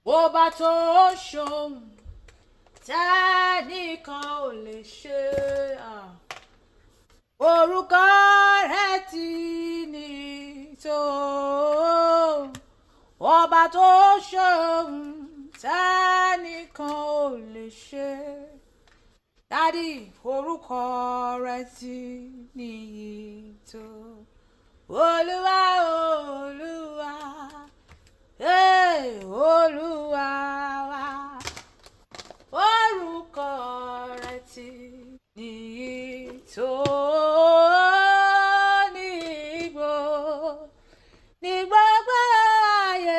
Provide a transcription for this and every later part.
ọba tó ṣohun tẹ́nìkan ò lè ṣe ah. orúkọ rẹ̀ ti ní tó ọba tó ṣohun tẹ́nìkan ò lè ṣe dádì orúkọ rẹ̀ ti níyì tó olúwa olúwa hey, olúwa wa orúkọ rẹ̀ ti níyì tó ní gbò ní gbogbo ayé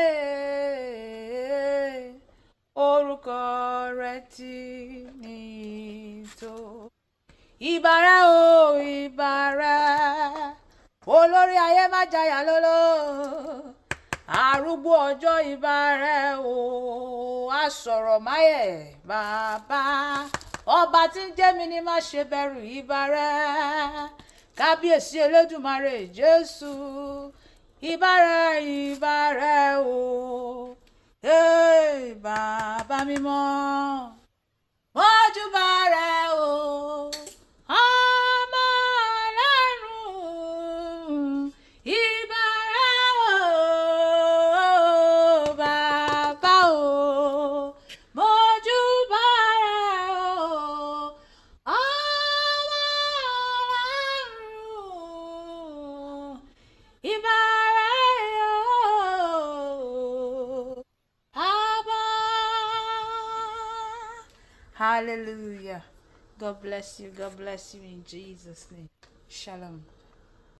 orúkọ rẹ̀ ti níyì tó ìbàrẹ̀ o ìbàrẹ̀ olórí ayé má jayà lóló arúgbó ọjọ́ ìbàrẹ̀ o asọ̀rọ̀ máyẹ̀ bàbá ọba tí ń jẹ́ mi ni má ṣe bẹ̀rù ìbàrẹ̀ kábíyèsí elédùmarè jésù ìbàrẹ̀ ìbàrẹ̀ o hey, bàbá mímọ́ mọ́júbà rẹ̀ o ọmọ ọlọ́run ìbà rẹ̀ o bàbá o mọ́júbà rẹ̀ o ọmọ ọlọ́run ìbà rẹ̀ o bàbá. Hallelujah. God bless you. God bless you in Jesus' name. Shalom.